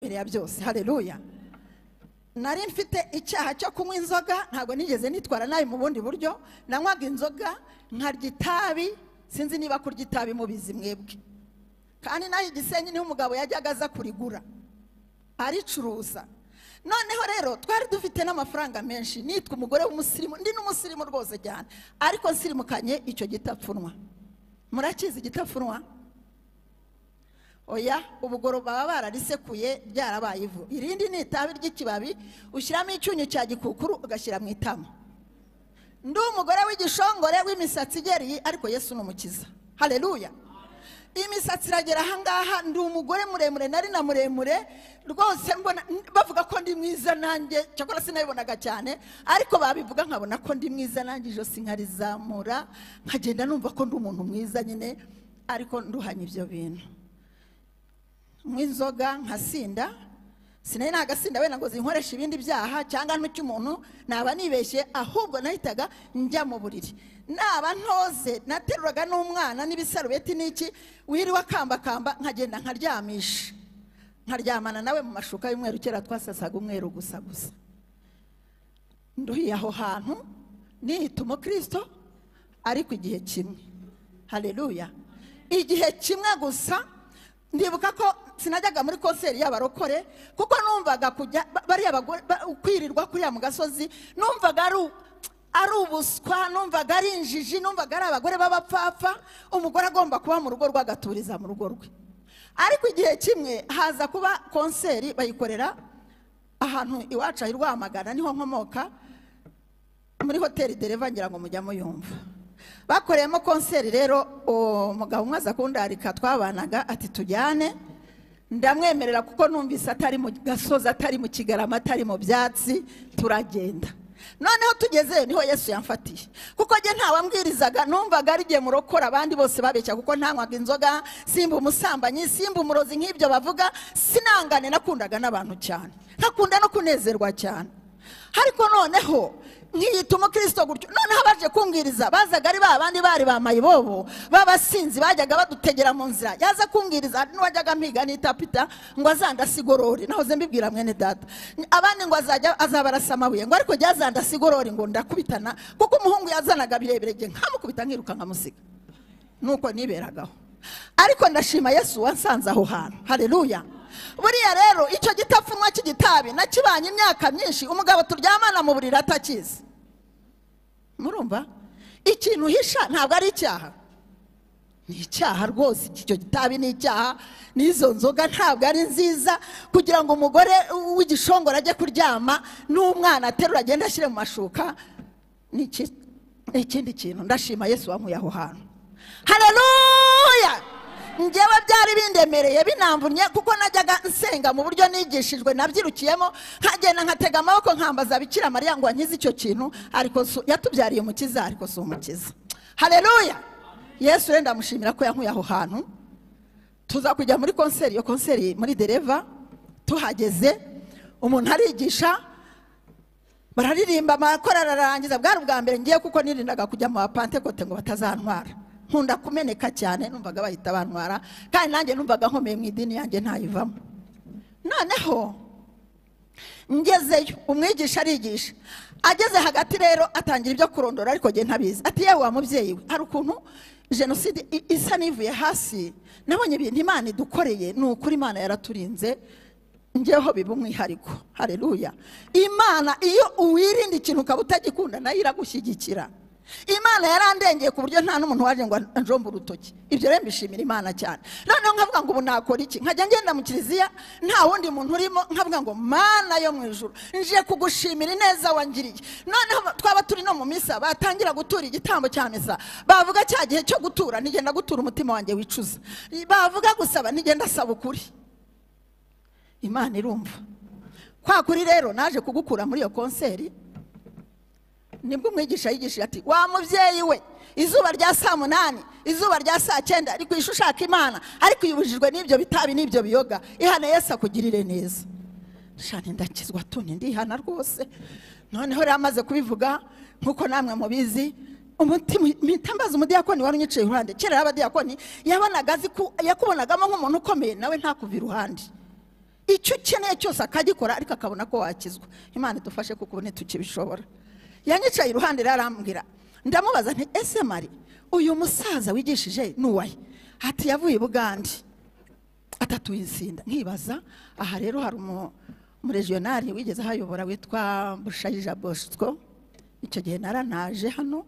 imbere ya byose hareruya nari mfite icyaha cyo kunywa inzoga ntabwo nigeze nitwara nabi mu bundi buryo nanywaga inzoga nkarya itabi sinzi niba kurya itabi mubizi mwebwe kandi naho igisenyi niho umugabo yajyaga aza kurigura aricuruza noneho rero twari dufite n'amafaranga menshi nitwa umugore w'umusirimu ndi n'umusirimu rwose cyane ariko nsirimukanye icyo gitapfunwa murakizi igitapfunwa oya ubugoro baba bararisekuye ryarabaye ivu irindi ni itabi ry'ikibabi ushyiramo icyunyu cya gikukuru ugashyira mu itama ndi umugore w'igishongore w'imisatsi igereye ariko yesu ni umukiza hareruya imisatsi iragera ahangaha ndi umugore muremure nari na muremure rwose mbona bavuga ko ndi mwiza nanjye cyakora sinabibonaga cyane ariko babivuga nkabona ko ndi mwiza nanjye ijosi nkarizamura nkagenda numva ko ndi umuntu mwiza nyine ariko nduhanye ibyo bintu nk'inzoga nkasinda sinari nagasinda wenda ngo zinkoreshe ibindi byaha cyangwa n'ucy'umuntu naba nibeshye ahubwo nahitaga njya mu buriri naba ntoze nateruraga n'umwana n'ibisarubeti n'iki wiriwe akambakamba nkagenda nkaryamisha nkaryamana nawe mu mashuka y'umweru kera twasasaga umweru gusa gusa nduhiye aho hantu nihita umukristo ariko igihe kimwe hareruya igihe kimwe gusa ndibuka ko sinajyaga muri konseri y'abarokore kuko numvaga kujya bariya bagore kwirirwa kuriya mu gasozi numvaga ari ubuswa numvaga ari injiji numvaga ari abagore b'abapfapfa umugore agomba kuba mu rugo rwe agaturiza mu rugo rwe ariko igihe kimwe haza kuba konseri bayikorera ahantu iwacu aho Rwamagana niho nkomoka muri hoteli dereva ngira ngo mujya muyumva bakoreyemo konseri rero umugabo umwe aza kundarika twabanaga ati tujyane ndamwemerera kuko numvise atari mu gasozi atari mu kigarama atari mu byatsi turagenda noneho tugeze niho yesu yamfatiye kuko njye ntawambwirizaga numvaga ari igihe murokora abandi bose babeshya kuko ntanywaga inzoga simba umusambanyi simba umurozi nk'ibyo bavuga sinangane nakundaga n'abantu cyane ntakunda no kunezerwa cyane ariko noneho nkiyita umukristo gutyo noneho abaje kumbwiriza bazaga ari ba bandi bari ba mayibobo b'abasinzi bajyaga badutegera mu nzira yaza kumbwiriza n'uwajyaga mpiga n'itapita ngo azandasigorore nahoze mbibwira mwene data abandi ngo azajya azabarasa amabuye ngo ariko jya azandasigorore ngo ndakubitana kuko umuhungu yazanaga birebire njye nkamukubita nkiruka nkamusiga nuko niberagaho ariko ndashima yesu wansanze aho hantu hareruya buriya rero icyo gitapfunwa cy'igitabi nakibanye imyaka myinshi umugabo turyamana mu buriri atakizi murumva ikintu uhisha ntabwo ari icyaha ni icyaha rwose icyo gitabi ni icyaha n'izo nzoga ntabwo ari nziza kugira ngo umugore w'igishongoro ajye kuryama n'umwana aterura agende ashyire mu mashuka ni ikindi kintu ndashima yesu wamuye aho hantu hareruya ngewe byari bindemereye binamvunye kuko najyaga nsenga mu buryo nigishijwe nabyirukiyemo nkagenda nkatega amaboko nkambaza bikira mariya ngo ankize icyo kintu ariko yatubyariye umukiza ariko si umukiza hareruya yesu wenda amushimira ko yankuye aho hantu tuza kujya muri konseri iyo konseri muri dereva tuhageze umuntu arigisha bararirimba amakorari ararangiza bwari ubwa mbere ngiye kuko nirindaga kujya mu bapantekote ngo batazantwara nkunda kumeneka cyane numvaga bahita bantwara kandi nanjye numvaga nkomeye mu idini yanjye ntayivamo noneho ngezeyo umwigisha arigisha ageze hagati rero atangira ibyo kurondora ariko njye ntabizi ati yewe wa mubyeyi we hari ukuntu jenoside isa n'ivuye hasi nabonye ibintu imana idukoreye ni ukuri imana yaraturinze ngeho biba umwihariko hareruya imana iyo uwirinda ikintu ukaba utagikunda nayo iragushyigikira imana yarandengeye ku buryo nta n'umuntu waje ngo anjombe urutoki ibyo rero mbishimira imana cyane noneho nkavuga ngo ubu nakora iki nkajya ngenda mu kiliziya nta wundi muntu urimo nkavuga ngo mana yo mu ijoro nje kugushimira ineza wangiriye noneho twaba turi no mu misa batangira gutura igitambo cya misa bavuga cya gihe cyo gutura ntigenda gutura umutima wanjye wicuza bavuga gusaba ntigenda asaba ukuri imana irumva kwa kuri rero naje kugukura muri iyo konseri nibwo umwigisha yigishije ati wa mubyeyi we izuba rya saa munani izuba rya saa cyenda ari kwisha ushaka imana ariko uyibujijwe n'ibyo bitabi n'ibyo biyoga ihana yesi akugirire neza shani ndakizwa tuni ndihana rwose noneho rero amaze kubivuga nk'uko namwe mubizi mpita mbaza umudiyakoni wari unyicaye iruhande kera yari abadiyakoni yabonaga yakubonagamo nk'umuntu ukomeye nawe ntakuvire iruhande icyo ukeneye cyose akagikora ariko akabona ko wakizwa imana idufashe kuko ubu ntitukibishobora yanyicaye iruhande rero arambwira ndamubaza nti ese mari uyu musaza wigishije ni uwaye ati yavuye i bugande atatuye insinda nkibaza aha rero hari umu- umurejiyonari wigeze ahayobora witwa bushayija bosco icyo gihe naranaje hano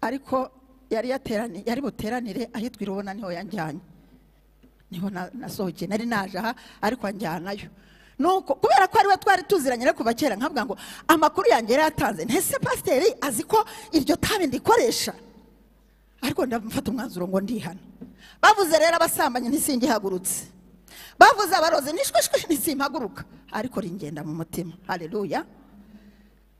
ariko yari yateraniye yari buteranire ahitwa irubona niho yanjyanye niho na- nasohokeye nari naje aha ariko anjyanayo nuko kubera ko ariwe twari tuziranye no kuva kera nkavuga ngo amakuru yanjye yari yatanze ntese pasiteri azi ko iryo tabi ndikoresha ariko ndamufata umwanzuro ngo ndihana bavuze rero abasambanyi ntisingihagurutse bavuze abarozi nishwishwi ntisimpaguruka ariko ringenda mu mutima hareruya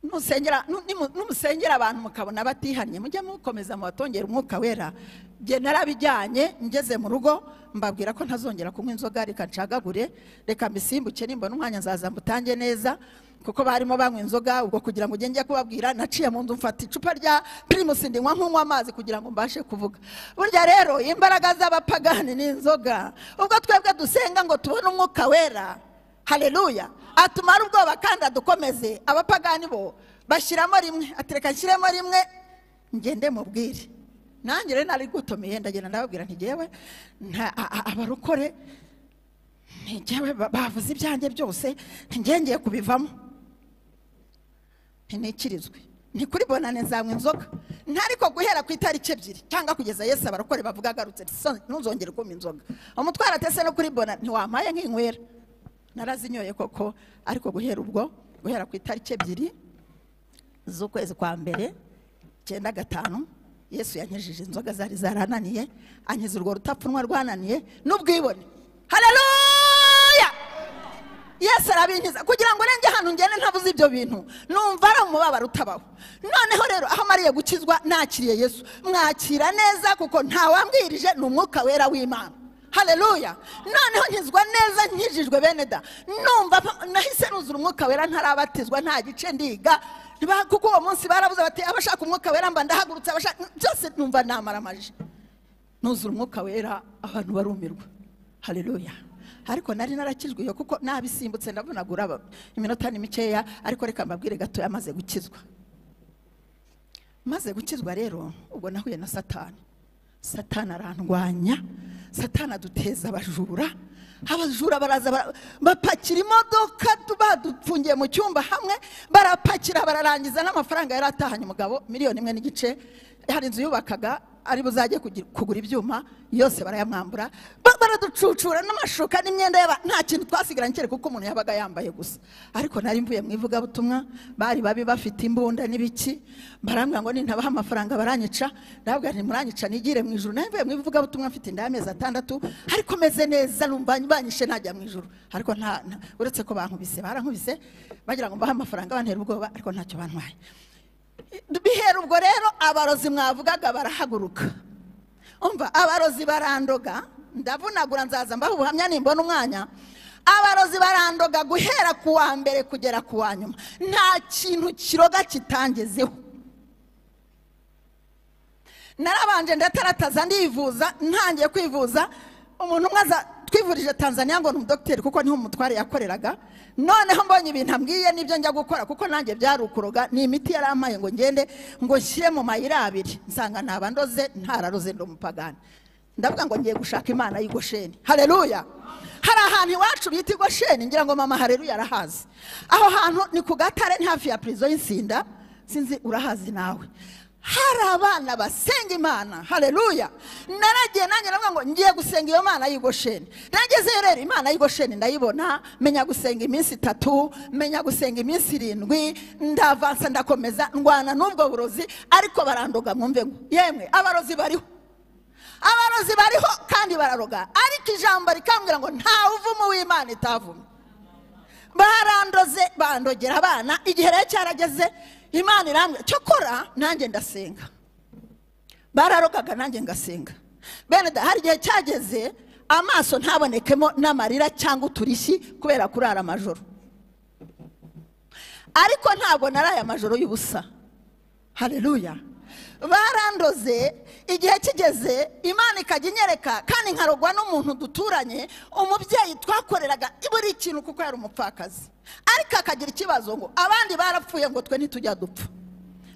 nusengera nu- nimu- numusengera abantu mukabona batihannye mujye mukomeza mubatongera umwuka wera jye narabijyanye ngeze mu rugo mbabwira ko ntazongera kunywa inzoga reka ncagagure reka mbisimbuke nimbona umwanya nzaza mbutange neza kuko barimo banywa inzoga ubwo kugira ngo ugenge kubabwira naciye mu nzu mfata icupa rya pirimusi ndinywa nk'unywa amazi kugira ngo mbashe kuvuga burya rero imbaraga z'abapagani ni inzoga ubwo twebwe dusenga ngo tubone umwuka wera hareruya atumara ubwoba kandi adukomeze abapagani bo bashyiramo rimwe atereka nshyiremo rimwe ngende mubwire nanjye rero nari gutumiye ndagenda ndababwira ntigewe abarokore ntigewe ba- bavuze ibyanjye byose ntigengeye kubivamo ntinikirizwe ni kuri bonane nzanywa inzoga ntariko guhera ku itariki ebyiri cyangwa kugeza yesu abarokore bavuga agarutse "So- ntuzongere kunywa inzoga umutwara atese no kuri bonane ntiwampaye nk'inywera narazinyoye koko ariko guhera ubwo guhera ku itariki ebyiri z'ukwezi kwa mbere icyenda gatanu yesu yankijije inzoga zari zarananiye ankiza urwo rutapfunwa rwananiye n'ubwibone hareruya yesu arabinkiza kugira ngo urenge ahantu ngende ntabuze ibyo bintu numva ari umubabaro utabaho noneho rero aho amariye gukizwa nakiriye yesu mwakira neza kuko ntawambwirije ni umwuka wera w'imana hareruya noneho nkizwa neza nkijijwe bene da numva mpa- nahise nuzura umwuka wera ntarabatizwa nta gice ndiga Ba- kuko uwo munsi barabuze bati abashaka umwuka wera mba ndahagurutse abashaka byose numva namaramaje nuzura umwuka wera abantu barumirwa hareruya ariko nari narakijwe iyo kuko nabisimbutse ndavunagura aba- iminota ni mikeya ariko reka mbabwire gatoya amaze gukizwa maze gukizwa rero ubwo nahuye na satani satani arandwanya satani aduteza abajura abajura baraza bara- bapakira imodoka tu- badufungiye mu cyumba hamwe barapakira bararangiza n'amafaranga yari atahanye umugabo miliyoni imwe n'igice hari inzu yubakaga ari buzajye kugira- kugura ibyuma yose barayamwambura Ba- baraducucura n'amashuka n'imyenda y'aba nta kintu twasigaranye cyera kuko umuntu yabaga yambaye gusa ariko nari mvuye mu ivugabutumwa bari babi bafite imbunda n'ibiki barambwira ngo nintabaha amafaranga baranyica ndababwira nti muranyica nigire mu ijuru nari mvuye mu ivugabutumwa mfite inda y'amezi atandatu ariko meze neza numva banyishe najya mu ijuru ariko nta nta- uretse ko bankubise barankubise bagira ngo mbahe amafaranga bantera ubwoba ariko ntacyo bantwaye bihera ubwo rero abarozi mwavugaga barahaguruka umva abarozi barandoga ndavunagura nzaza mbaho ubuhamya nimbona umwanya abarozi barandoga guhera ku wa mbere kugera ku wa nyuma nta kintu kiroga kitangezeho narabanje ndatarataza ndivuza ntangiye kwivuza umuntu umwe aza twivurije tanzania ngo ni umudogiteri kuko niho umutware yakoreraga noneho mbonye ibintu ambwiye n'ibyo njya gukora kuko nanjye byari ukuroga ni imiti yari ampaye ngo ngende ngo nshyire mu mayira abiri nsanga ntaba ndoze ntararoze ndi umupagani ndavuga ngo ngiye gushaka imana y'i Gosheni hareruya hari ahantu iwacu bita i Gosheni ngira ngo mama hareruya arahazi aho hantu ni ku gatare ni hafi ya prison y'insinda sinzi urahazi nawe hari abana basenga imana hareruya naragiye nanjye navuga ngo ngiye gusenga iyo mana y'i Gosheni nagezeyo rero imana y'i Gosheni ndayibona menya gusenga iminsi itatu menya gusenga iminsi irindwi ndavansa ndakomeza ndwana n'ubwo burozi ariko barandoga mwumve ngo yemwe abarozi bariho abarozi bariho kandi bararoga ariko ijambo rikambwira ngo nta uvumo w'imana itavumye barandoze bandogera abana igihe rero cyarageze imana irambwira cyokora nanjye ndasenga bararogaga nanjye ngasenga bene da hari igihe cyageze amaso ntabonekemo n'amarira cyangwa uturishyi kubera kurara amajoro ariko ntabwo naraye amajoro y'ubusa hareruya barandoze igihe kigeze imana ikajya inyereka kandi nkarogwa n'umuntu duturanye umubyeyi twakoreraga buri kintu kuko yari umupfakazi ariko akagira ikibazo ngo abandi barapfuye ngo twe ntitujya dupfa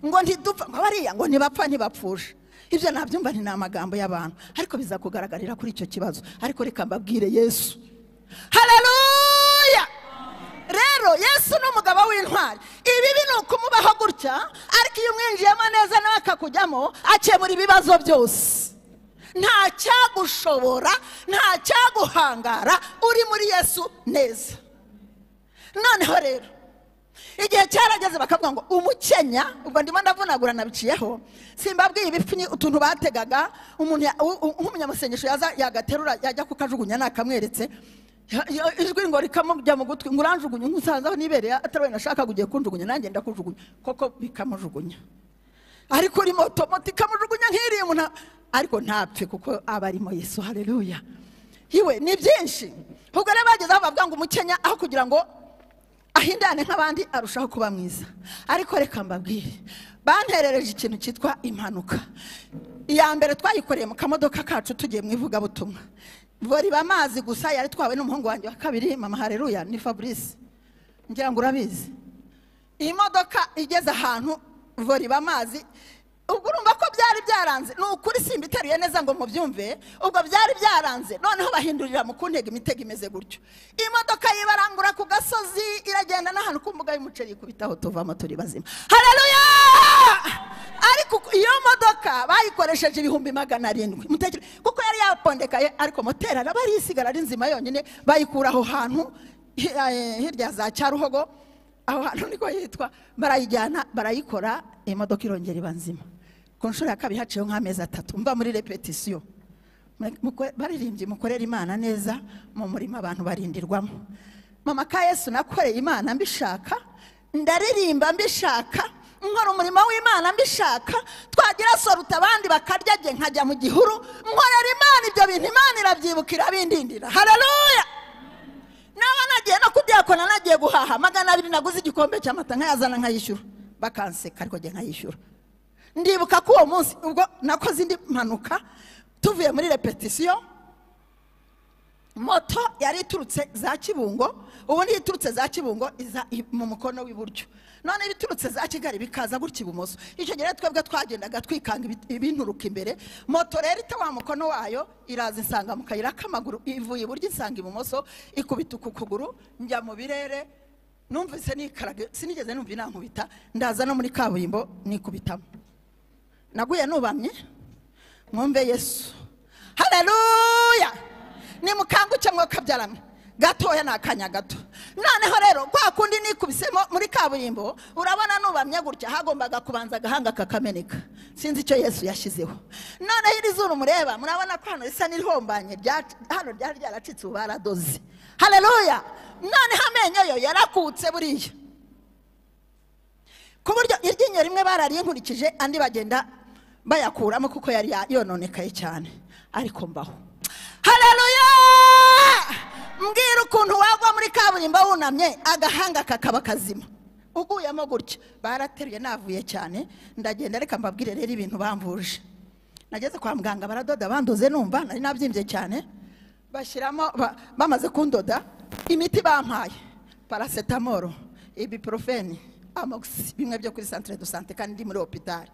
ngo ntidupfa ngo bariya ngo ntibapfa ntibapfusha ibyo nabyumva ni amagambo y'abantu ariko bizakugaragarira kuri icyo kibazo ariko reka mbabwire yesu hareruya rero yesu ni umugabo w'intwari ibibi ni ukumubaho gutya ariko iyo umwinjiyemo neza nawe akakujyamo akemura ibibazo byose nta cyagushobora nta cyaguhangara uri muri yesu neza noneho rero igihe cyarageze bakavuga ngo umukenya ubwo ndimo ndavunagura nabiciyeho simbabwiye ibipfunyi utuntu bategaga umuntu ya- u- u- nk'umunyamasengesho yaza yagaterura yajya kukajugunya nakamweretse ya- ya- ijwi ngo rikamujya mu gutwi ngo uranjugunye nkusanzaho nibereye atari we nashakaga ugiye kunjugunya nanjye ndakujugunya koko bikamujugunya ariko uri moto moto ikamujugunya nk'iriya umuntu a- ariko ntapfe kuko aba arimo yesu hareruya iwe ni byinshi ubwo rero bageze aho bavuga ngo umukenya aho kugira ngo ahindane nk'abandi arushaho kuba mwiza ariko reka mbabwire banterereje ikintu cyitwa impanuka iya mbere twayikoreye mu kamodoka kacu tugiye mu ivugabutumwa boriba amazi gusa yari twawe n'umuhungu wanjye wa kabiri mama hareruya ni fabrice ngira ngo urabizi iyi modoka igeze ahantu voriba amazi ubwo urumva ko byari byaranze ni ukuri simba iteruye neza ngo mubyumve ubwo byari byaranze noneho bahindurira mu kuntega imitego imeze gutyo iyi modoka yibarangura ku gasozi iragenda n'ahantu ku mbuga y'umuceri ikubitaho tuvamo turi bazima hareruya ariko uku- iyo modoka bayikoresheje ibihumbi magana arindwi mutekereze kuko yari yapondekaye ariko moteri araba ari isigara ari nzima yonyine bayikura aho hantu hi- eh, hirya ya za cyaruhogo aho hantu niko yitwa barayijyana barayikora imodoka irongera iba nzima ku nshuro ya kabiri haciyeho nk'amezi atatu mva muri repetisiyo Mukwe- baririmbyi mukorera imana neza mu murima abantu barindirwamo mama ka yesu nakoreye imana mbishaka ndaririmba mbishaka nkora umurimo w'imana mbishaka twagira soruta abandi bakaryage nkajya mu gihuru nkorera imana ibyo bintu imana irabyibuka irabindindira hareruya naba nagiye no kubyakora nagiye guhaha magana abiri naguze igikombe cy'amata nkayazana nkayishyura bakanseka ariko njye nkayishyura ndibuka ko uwo munsi ubwo nakoze indi mpanuka tuvuye muri repetisiyo moto yari iturutse za kibungo ubu niyo iturutse za kibungo iza i- mu mukono w'iburyo none ibiturutse za kigali bikaza gutya ibumoso icyo gihe rero twebwe twagendaga twikanga ibi- ibinturuka imbere moto rero ita wa mukono wayo iraza insanga mu kayira k'amaguru ivuye iburyo insanga ibumoso ikubita uku kuguru njya mu birere numvise nikaraga sinigeze numva inankubita ndaza no muri kaburimbo nikubitamo naguye nubamye mwumve yesu hareruya nimukanguke mwokabyaramwe gatoya ni akanya gato noneho rero kwa kundi nikubisemo muri kaburimbo urabona nubamye gutya hagombaga kubanza agahanga kakameneka sinzi icyo yesu yashyizeho noneho iri zuru mureba murabona ko hano risa n'irihombanye rya- hano ryari ryaracitse ubu baradoze hareruya noneho amenyo yo yarakutse buriya ku buryo iryinyo rimwe bararinkurikije andi bagenda bayakuramo kuko yari ya- yononekaye cyane ariko mbaho hareruya mbwira ukuntu wagwa muri kaburimbo wunamye agahanga kakaba kazima uguyemo gutya barateruye navuye cyane ndagenda reka mbabwire rero ibintu bamvuje nageze kwa muganga baradoda bandoze numva nari nabyimbye cyane bashyiramo ba- bamaze kundoda imiti bampaye paracetamol ibuprofeni amoxi bimwe byo kuri centre de santé kandi ndi muri hopitari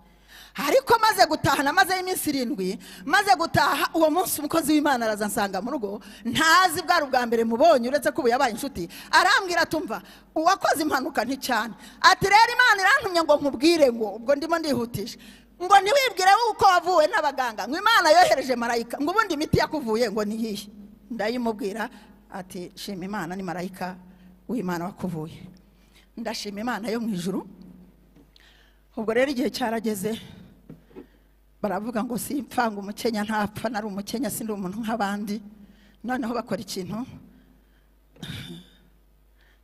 ariko maze gutaha namazeyo iminsi irindwi maze gutaha uwo munsi umukozi w'imana araza ansanga mu rugo ntazi bwari ubwa mbere mubonye uretse ko ubu yabaye inshuti arambwira atumva uwakoze impanuka nticyane ati rero imana irantumye ngo nkubwire ngo ubwo ndimo ndihutisha ngo ntiwibwire uko wavuwe n'abaganga ngo imana yohereje marayika ngo ubundi imiti yakuvuye ngo ni iyihe ndayimubwira ati shima imana ni marayika w'imana wakuvuye ndashima imana yo mu ijuru ubwo rero igihe cyarageze baravuga ngo simpfanga umukenya ntapfa nari umukenya sindi umuntu nk'abandi noneho bakora ikintu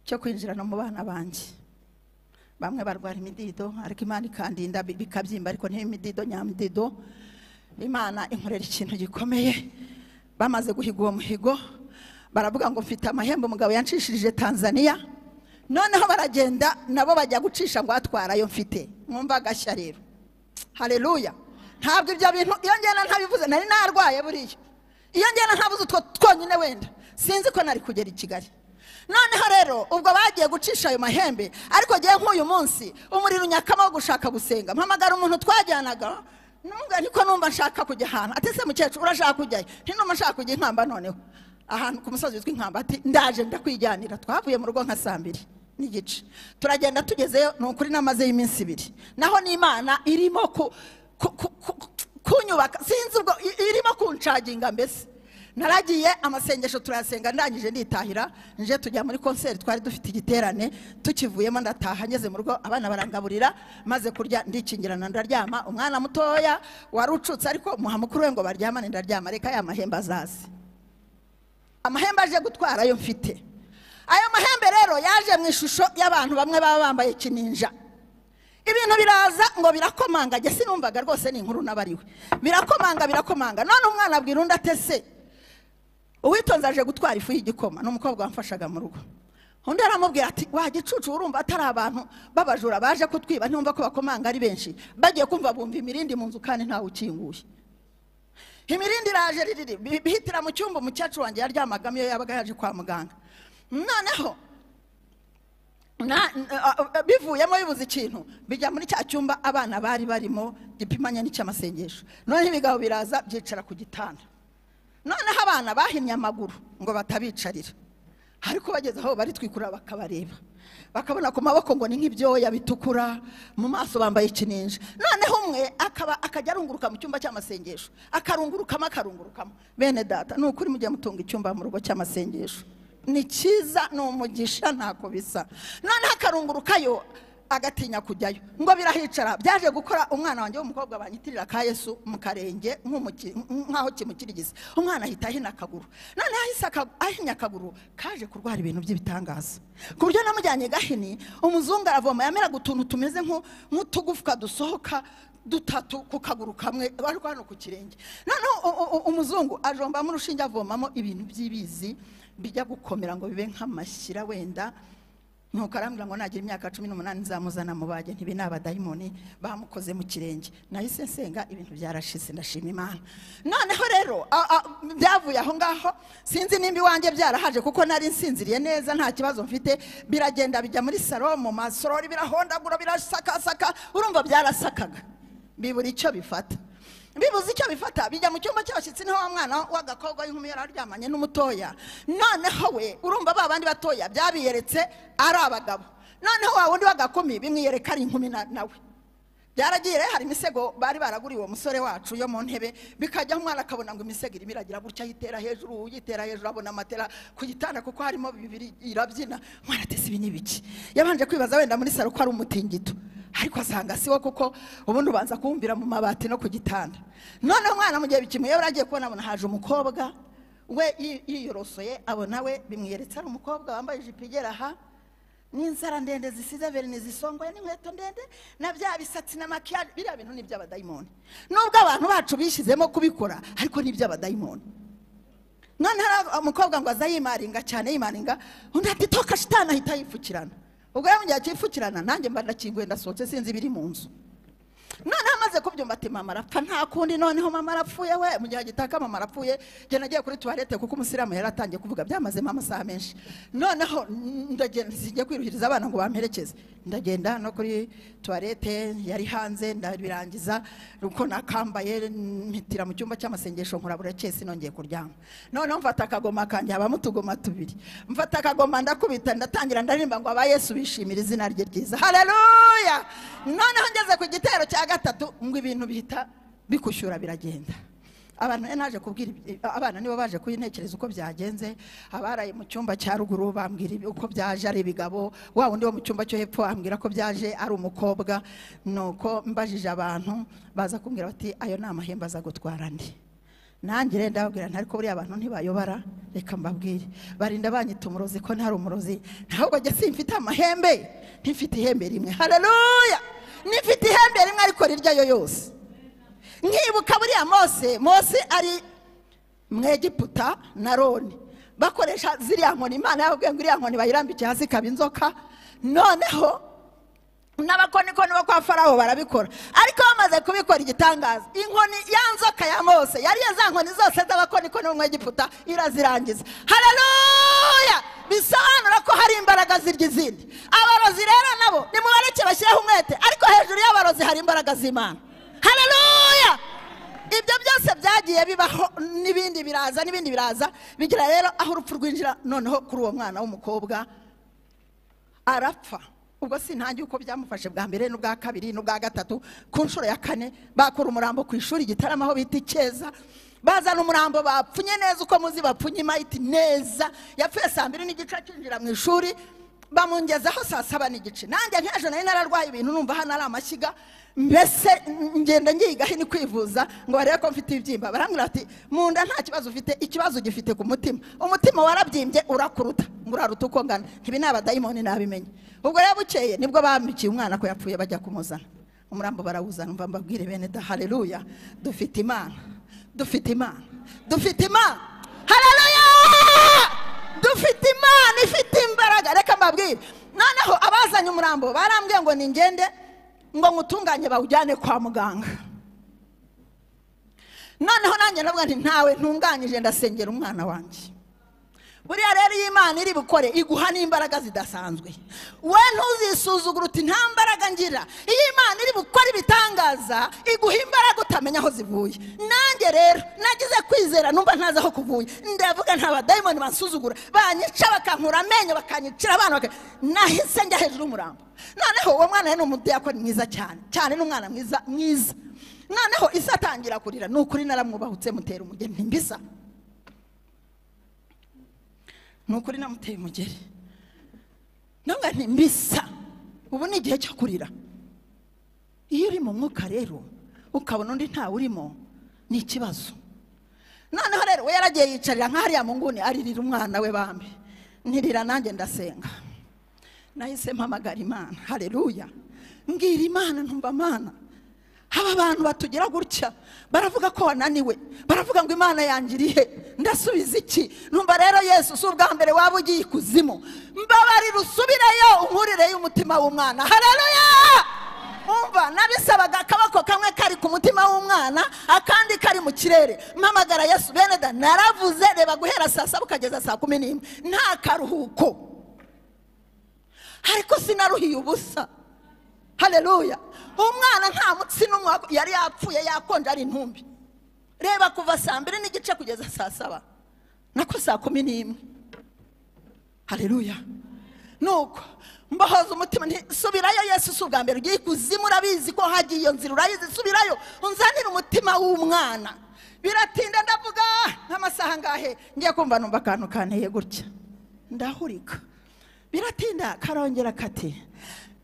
cyo kwinjira no mu bana banjye bamwe barwara imidido ariko imana ikandinda bi- bikabyimba ariko ntimidido nyamidido imana inkorera ikintu gikomeye bamaze guhiga uwo muhigo baravuga ngo mfite amahembe umugabo yanshishirije tanzania noneho baragenda nabo bajya gucisha ngo atwarayo mfite mwumva agashya rero hareruya ntabwo ibyo bintu iyo ngena ntabivuze nari narwaye buriya iyo ngena ntabuze utwo twonyine wenda sinzi ko nari kugera i kigali noneho rero ubwo bagiye gucisha ayo mahembe ariko ngewe nk'uyu munsi umuriro unyakama wo gushaka gusenga mpamagara umuntu twajyanaga numva niko numva nshaka kujya ahantu ati se mukecuru urashaka kujyayo ntinumva nshaka kujya inkamba noneho ahantu ku musozi witwa inkamba ati ndaje ndakwijyanira twavuye mu rugo nka saa mbiri n'igice turagenda tugezeyo ni ukuri n'amaze y'iminsi ibiri naho n'imana irimo ku- ku- ku- ku- kunyubaka sinzi ubwo i- irimo kunshaginga mbese naragiye amasengesho turayasenga ndangije nditahira nje tujya muri konseri twari dufite igiterane tukivuyemo ndataha ngeze mu rugo abana barangaburira maze kurya ndikingirana ndaryama umwana mutoya wari ucutse ariko muha mukuru we ngo baryamane ndaryama reka ya mahembe azaze amahembe aje gutwara ayo mfite ayo mahembe rero yaje mu ishusho y'abantu bamwe baba bambaye kininja ibintu biraza ngo birakomanga njye sinumvaga rwose ni inkuru n'abariwe birakomanga birakomanga none umwana abwira undi atese uwitonze aje gutwara ifu y'igikoma ni umukobwa wamfashaga mu rugo undi aramubwira ati wa gicucu urumva atari abantu b'abajura baje kutwiba ntiwumva ko bakomanga ari benshi bagiye kumva bumva imirindi mu nzu kandi ntawe ukinguye imirindi iraje ririri bi- bihitira mu cyumba umukecuru wanjye yaryamagamo iyo yabaga yaje kwa muganga noneho na- na- a- a- bivuyemo bibuze ikintu bijya muri cya cyumba abana bari barimo gipimanye n'icy'amasengesho noneho ibigabo biraza byicara ku gitanda noneho abana bahinnye amaguru ngo batabicarira ariko bageze aho baritwikura bakabareba bakabona ku maboko ngo ni nk'ibyoya bitukura mu maso bambaye ikininja noneho umwe akaba akajya arunguruka mu cyumba cy'amasengesho akarungurukamo akarungurukamo bene data ni ukuri mujye mutunga icyumba mu rugo cy'amasengesho ni cyiza ni umugisha ntako bisa noneho akarungurukayo agatinya kujyayo ngo birahicara byaje gukora umwana wanjye w'umukobwa banyitirira ka yesu mu karenge nk'umuki- nk'aho kimukirigisa umwana ahita ahina akaguru none ahise aka- ahinnye akaguru kaje kurwara ibintu by'ibitangaza ku buryo namujyanye gahini umuzungu aravoma yameraga utuntu tumeze nk'u- nk'utugufwa dusohoka dutatu ku kaguru kamwe ariko hano ku kirenge noneho u- u- u- umuzungu ajombamo urushinge avomamo ibintu by'ibizi bijya gukomera ngo bibe nk'amashyira wenda nuko arambwira ngo nagira imyaka cumi n'umunani nzamuzana mu bajye ntibi ni abadayimoni bamukoze mu kirenge nahise nsenga ibintu byarashize ndashima imana noneho rero a- a- byavuye aho ngaho sinzi nimba iwanjye byarahaje kuko nari nsinziriye neza nta kibazo mfite biragenda bijya muri saro mu masorori birahondagura birasakasaka urumva byarasakaga bibura icyo bifata bibuze icyo bifata bijya mu cyumba cy'abashyitsi niho wa mwana w'agakobwa w'inkumi yari aryamanye n'umutoya noneho we urumva ba bandi batoya byabiyeretse ari abagabo noneho wa wundi w'agakumi bimwiyereka ari inkumi na- nawe byaragiye hari imisego bari baraguriye uwo musore wacu yo mu ntebe bikajyaho umwana akabona ngo imisego irimo iragira gutya ayitera hejuru uyitera hejuru abona amatera ku gitanda kuko harimo bibiri irabyina umwana atese ibi ni ibiki yabanje kwibaza wenda muri saro ko ari umutingito ariko asanga siwo kuko ubundi ubanza kuwumvira mu mabati no ku gitanda noneho umwana mu gihe bikimuyobora agiye kubona abona haje umukobwa we yi- yiyorosoye abona we bimwiyeretse ari umukobwa wambaye ijipo igera aha n'inzara ndende zisize verine zisongoye n'inkweto ndende na bya bisatsi na makiyaje biriya bintu ni iby'abadayimoni nubwo abantu bacu bishyizemo kubikora ariko ni iby'abadayimoni noneho ara- umukobwa ngo aza yimaringa cyane yimaringa undi ati toka shitani ahita yipfukirana ubwo yamugiye akipfukirana nanjye mba ndakinguye ndasohotse sinzi ibiri mu nzu noneho amaze kubyumva ati mama arapfa nta kundi noneho mama arapfuye we mu gihe gitaka mama arapfuye njye nagiye kuri tuwarete kuko umusiramu yari atangiye kuvuga byamazemo amasaha menshi noneho mm, ndagenda singiye kwiruhiriza abana ngo bamperekeze ndagenda no kuri tuwarete yari hanze ndabirangiza uko nakambaye mpitira mu cyumba cy'amasengesho nkurabura cyese nongeye kuryama noneho mfata akagoma kanjye habamo utugoma tubiri mfata akagoma ndakubita ndatangira ndaririmba ngo aba yesu bishimira izina rye ryiza hareruya noneho ngeze ku gitero cya gatatu ngo ibintu bihita bikushyura biragenda abantu rero naje kubwira ibi- abana nibo baje kubintekereza uko byagenze abaraye mu cyumba cya ruguru bambwira ibi- uko byaje ari ibigabo wa wundi wo mu cyumba cyo hepfo ambwira ko byaje ari umukobwa nuko mbajije abantu baza kumbwira bati ayo ni amahembe aza gutwara andi nanjye rero ndababwira nti ariko buriya abantu ntibayobara reka mbabwire barinda banyita umurozi ko ntari umurozi ntabwo njye simfite amahembe ntifite ihembe rimwe hareruya nifite ihembe rimwe ariko riryayo yose nkibuka buriya mose mose ari mu egiputa na roni bakoresha ziriya nkoni imana yababwiye ngo iriya nkoni bayirambike hasi ikaba inzoka noneho n'abakonikoni bo kwa farawo barabikora ariko bamaze kubikora igitangaza inkoni ya nzoka ya mose yari ya za nkoni zose z'abakonikoni b'umwegiputa irazirangiza hararuya bisobanura ko hari imbaraga zirya izindi abarozi rero nabo nimubareke bashyireho umwete ariko hejuru y'abarozi hari imbaraga z'imana hararuya ibyo byose byagiye bibaho n'ibindi biraza n'ibindi biraza bigira rero aho urupfu rwinjira noneho kuri uwo mwana w'umukobwa arapfa ubwo sintangiye uko byamufashe bwa mbere n'ubwa kabiri n'ubwa gatatu ku nshuro ya kane bakora umurambo ku ishuri gitarama aho bita icyeza bazana umurambo bapfunye neza uko muzi bapfunye imayiti neza yapfuye saa mbiri n'igice akinjira mu ishuri bamungezaho saa saba n'igice nanjye nk'ejo nari nararwaye ibintu numva hano ari amashyiga mbese ngenda ngiga hino kwivuza ngo barebe ko mfite ibibyimba barambwira bati mu nda nta kibazo ufite ikibazo ugifite ku mutima umutima warabyimbye urakuruta ngo uraruta uko ngana ibi ni abadayimoni nabimenye ubwo rero bukeye nibwo bambikiye umwana ko yapfuye bajya kumuzana umurambo barawuzana mva mbabwire bene da hareruya dufite imana dufite imana dufite imana hareruya dufite imana ifite imbaraga reka mbabwire noneho abazanye umurambo barambwiye ngo ningende ngo ngutunganye bawujyane kwa muganga noneho nanjye ndavuga nti ntawe ntunganyije ndasengera umwana wanjye buriya rero iyo imana iri bukore iguha n'imbaraga zidasanzwe we ntuzisuzugure uti nta mbaraga ngira iyo imana iri bukore ibitangaza iguha imbaraga utamenya aho zivuye nanjye rero nagize kwizera numva ntazi aho kuvuye ndavuga nta badayimoni bansuzugura banyica bakankura amenyo bakanyicira abana baka- nahise njya hejuru y'umurambo noneho uwo mwana yari ni umudiyakoni mwiza cyane cyane ni umwana mwiza mwiza noneho isa atangira kurira ni ukuri naramwubahutse mutera umugeni mbisa ni ukuri namuteye umugeri ntabwo ni mbisa ubu ni igihe cyo kurira iyo uri mu mwuka rero ukabona undi ntawe urimo ni ikibazo noneho rero we yaragiye yicarira nka hariya mu nguni aririra umwana we bambi ntirira nanjye ndasenga nahise mpamagara imana hareruya mbwira imana ntumva amana aba bantu batugira gutya baravuga ko wananiwe baravuga ngo imana yanjye iri he ndasubiza iki numva rero yesu si ubwa mbere waba ugiye ikuzimu mbabarira usubireyo unkurireyo umutima w'umwana hareruya umva nabisabaga akaboko kamwe kari ku mutima w'umwana akandi kari mu kirere mpamagara yesu bene da naravuze reba guhera saa saba ukageza saa kumi n'imwe nta karuhuko ariko sinaruhiye ubusa hareruya umwana nta mutsi n'umwe wa- yari yapfuye yakonje ari intumbi reba kuva saa mbiri n'igice kugeza saa saba nako saa kumi n'imwe hareruya nuko mbahoza umutima nti subirayo yesu si ubwa mbere ugiye ikuzimu urabizi ko hagiye iyo nzira urayizi subirayo unzanire umutima w'umwana biratinda ndavuga nk'amasaha angahe ngiye kumva numva akantu kanteye gutya ndahurika biratinda karongera kati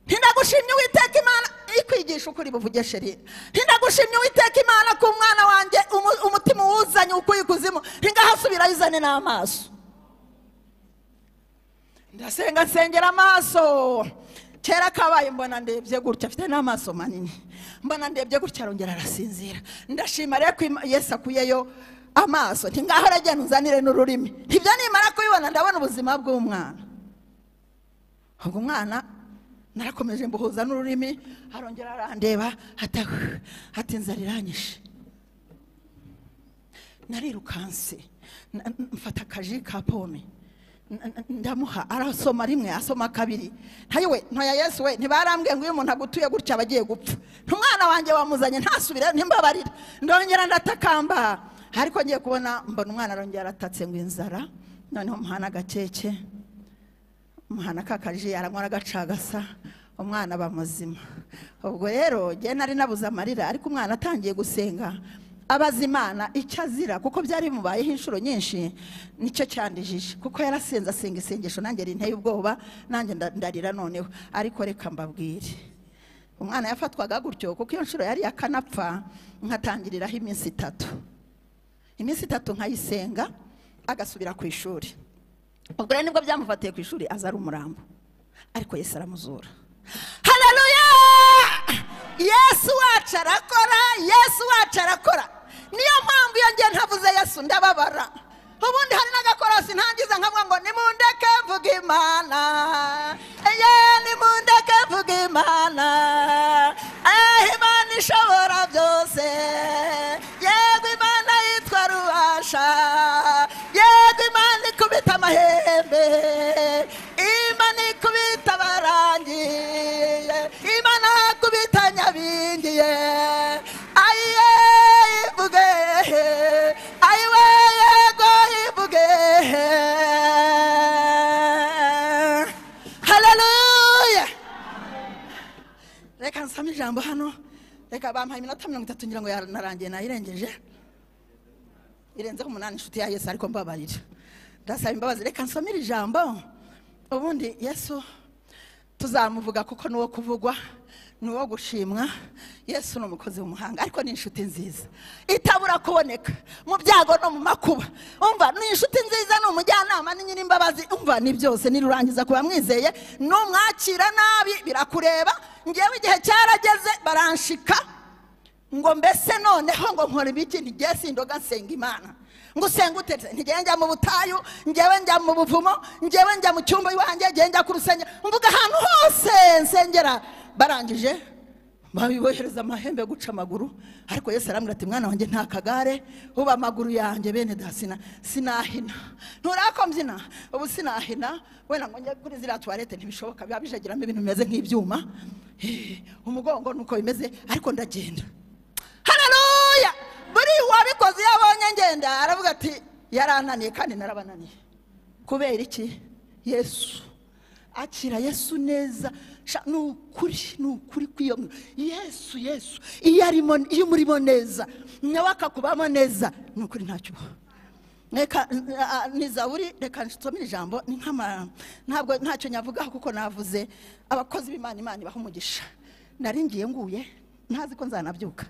ntindagushimye uwiteka imana ikwigisha ukuri buvugeshere ntindagushimye uwiteka imana ku mwana wanjye umu- umutima uwuzanye ukuye ikuzimu ntingahasubira yizane n'amaso ndasenga nsengera amaso kera kabaye mbona ndebye gutya afite n'amaso manini mbona ndebye gutya arongera arasinzira ndashima rero ko Ima- yesu akuyeyo amaso ntingaho aragenda uzanire n'ururimi ibyo nimara kubibona ndabona ubuzima bw'umwana ubwo umwana narakomeje mbuhuza n'ururimi arongera arandeba ata- ati inzara iranyishe narirukanse na- mfata akaji ka pome n- n- ndamuha arasoma rimwe asoma kabiri ntayo we ntoya yesu we ntibarambwiye ngo iyo umuntu agutuye gutya aba agiye gupfa ntumwana wanjye wamuzanye ntasubire ntimbabarire ndongera ndatakamba ariko ngiye kubona mbona umwana arongera aratatse ngo inzara noneho muhana agakeke umwana kakaje aranywa aragacagasa umwana aba muzima ubwo rero njye nari nabuze amarira ariko umwana atangiye gusenga abaza imana icyo azira kuko byari bimubayeho inshuro nyinshi nicyo cyandijije kuko yarasenze asenga isengesho nanjye rinteye ubwoba nanjye nda- ndarira noneho ariko reka mbabwire umwana yafatwaga gutyo kuko iyo nshuro yari akanapfa nkatangiriraho iminsi itatu iminsi itatu nkayisenga agasubira ku ishuri ubwo rero nibwo byamufatiye ku ishuri aza ari umurambo ariko yesu aramuzura hareruya yesu wacu arakora yesu wacu arakora niyo mpamvu iyo ngiye ntavuze yesu ndababara ubundi hari n'agakorosi ntangiza nkavuga ngo nimundeke mvuga imana ye nimundeke mvuga imana amahembe imana ikubita abarangiye imana ikubita nyabingiye ayiye ivuge ayiwe yego ivuge haleluya reka nsame ijambo hano reka bampaye iminota mirongo itatu ngira ngo ya- narangiye nayirengeje irenzeho umunani inshuti ya yesu ariko mbabarira ndasaba imbabazi reka nsomere ijambo ubundi yesu tuzamuvuga kuko ni uwo kuvugwa ni uwo gushimwa yesu ni umukozi w'umuhanga ariko ni inshuti nziza itabura kuboneka mu byago no mu makuba umva ni inshuti nziza ni umujyanama ni nyir'imbabazi umva ni byose nirurangiza kuba mwizeye numwakira nabi birakureba ngewe igihe cyarageze baranshika ngo mbese noneho ngo nkora ibiki ntigiye sindoga nsenga imana ngo usenge utetse ntigiye njya mu butayu ngewe njya mu buvumo ngewe njya mu cyumba iwanjye ngewe njya ku rusengero mvuga ahantu hose nsengera barangije babibohereza amahembe yo guca amaguru ariko yesu arambwira ati mwana wanjye nta kagare uba amaguru yanjye bene dasina sinahina nturakombyina ubu sinahina wenda ngo njye kuri ziriya tuwarete ntibishoboka biba bijagiramo ibintu bimeze nk'ibyuma Eh, umugongo nuko bimeze ariko ndagenda hararuya buri wabikoze iyo abonye ngenda aravuga ati yarananiye kandi narabananiye kubera iki yesu akira yesu neza Sha, ni ukuri ni ukuri kw'iyo yesu yesu iyo arimo iyo umurimo neza nawe akakubamo neza ni ukuri ntacyo uba reka ni zaburi reka nsomere ijambo ni nk'ama ntabwo ntacyo nyavugaho kuko navuze abakozi b'imana imana ibaha umugisha nari ngiye nguye ntazi ko nzanabyuka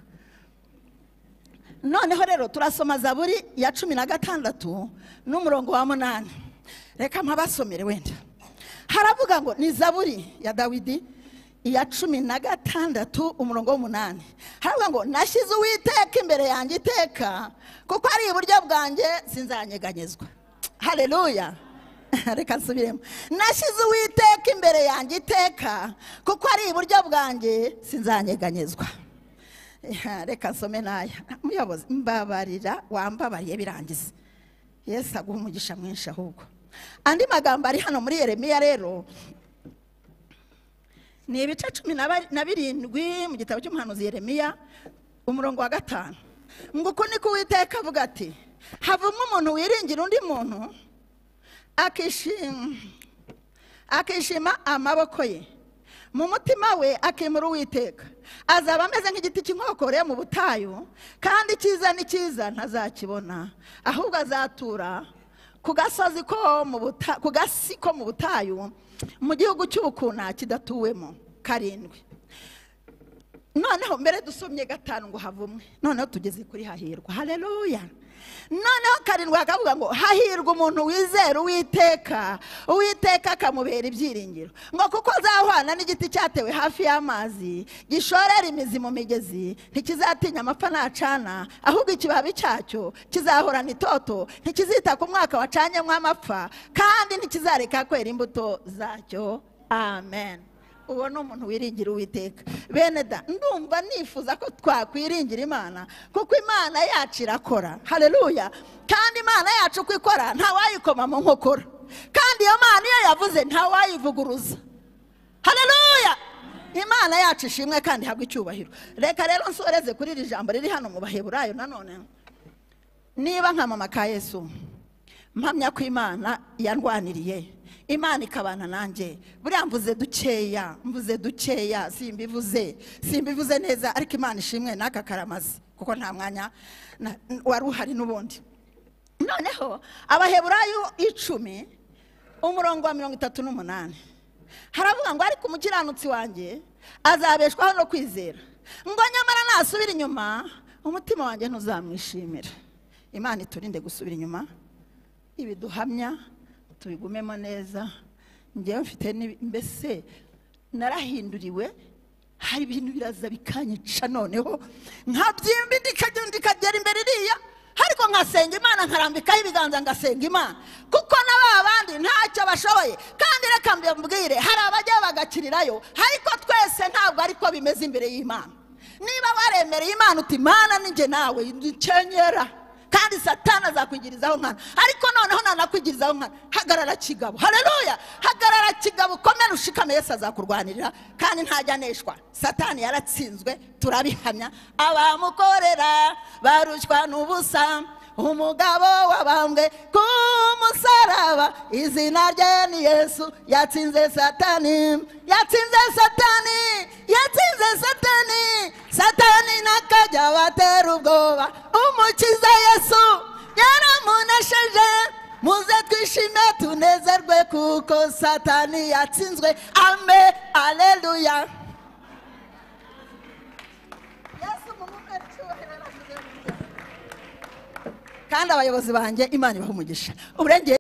noneho rero turasoma zaburi ya cumi na gatandatu n'umurongo wa munani reka mpabasomere wenda haravuga ngo ni zaburi ya dawidi iya cumi na gatandatu umurongo w'umunani haravuga ngo nashyize uwiteka imbere yanjye iteka kuko ari iburyo bwanjye sinzanyeganyezwa haleluya reka nsubiremo nashyize uwiteka imbere yanjye iteka kuko ari iburyo bwanjye sinzanyeganyezwa Eh, reka nsome n'aya muyobozi mbabarira wambabariye birangiza yesu aguha umugisha mwinshi ahubwo andi magambo ari hano muri yeremiya rero ni ibice cumi na bari- na birindwi mu gitabo cy'umuhanuzi yeremiya umurongo wa gatanu ngo uku niko uwiteka avuga ati havumwe umuntu wiringira undi muntu akishima akishima amaboko ye mu mutima we akemura uwiteka azaba ameze nk'igiti cy'inkokoreye mu butayu kandi icyiza n'icyiza ntazakibona ahubwo azatura ku gasozi ko mu buta- ku gasi ko mu butayu mu gihugu cy'ubukuna kidatuwemo karindwi noneho mbere dusomye gatanu ngo havumwe noneho tugeze kuri hahirwa hareruya noneho karindwi hakavuga ngo hahirwa umuntu wizera uwiteka uwiteka akamubera ibyiringiro ngo kuko azahwana n'igiti cyatewe hafi y'amazi gishorera imizi mu migezi ntikizatinya amapfa nacana ahubwo ikibabi cyacu kizahorana itoto ntikizita ku mwaka wacanyemo amapfa kandi ntikizareka kwera imbuto zacyo amen uwo ni umuntu wiringira uwiteka bene da ndumva nifuza ko twakwiringira imana kuko imana yacu irakora hareruya kandi imana yacu uko ikora ntawayikoma mu nkokora kandi iyo mana iyo yavuze ntawayivuguruza hareruya imana yacu ishimwe kandi ihabwa icyubahiro reka rero nsoreze kuri iri jambo riri hano mu baheburayo nanone niba nkamama ka yesu mpamya ko imana yandwaniriye imana ikabana nanjye buriya mvuze dukeya mvuze dukeya simbivuze simbivuze neza ariko imana ishimwe n'aka karamazi kuko nta mwanya na- wari uhari n'ubundi noneho abaheburayo icumi umurongo wa mirongo itatu n'umunani haravuga ngo ariko umukiranutsi wanjye azabeshwaho no kwizera ngo nyamara nasubira inyuma umutima wanjye ntuzamwishimira imana iturinde gusubira inyuma ibiduhamya tubigumemo neza ngewe mfite n'ibi- mbese narahinduriwe hari ibintu biraza bikanyica noneho nkabyimba ndikagenda ndikagera imbere iriya ariko nkasenga imana nkarambikaho ibiganza ngasenga imana kuko na ba bandi ntacyo bashoboye kandi reka mbibwire hari abajya bagakirirayo ariko twese ntabwo ariko bimeze imbere y'imana niba waremereye imana uti imana ninjye nawe dukenyera kandi satani azakwigirizaho nkana ariko noneho nanakwigirizaho nkana hagarara kigabo hareruya hagarara kigabo komera ushikame Yesu azakurwanirira kandi ntajyaneshwa satani yaratsinzwe turabihamya abamukorera barushywa n'ubusa umugabo wabambwe ku musaraba izina rye ni yesu yatsinze satani yatsinze satani yatsinze satani satani n'akajya batera ubwoba umukiza yesu yaramunesheje muze twishime tunezerwe kuko satani yatsinzwe ame aleluya yesu mu mwuka w'icyubahiro aravuze mu ijambo. kandi abayobozi banjye imana ibaha umugisha Uburengere-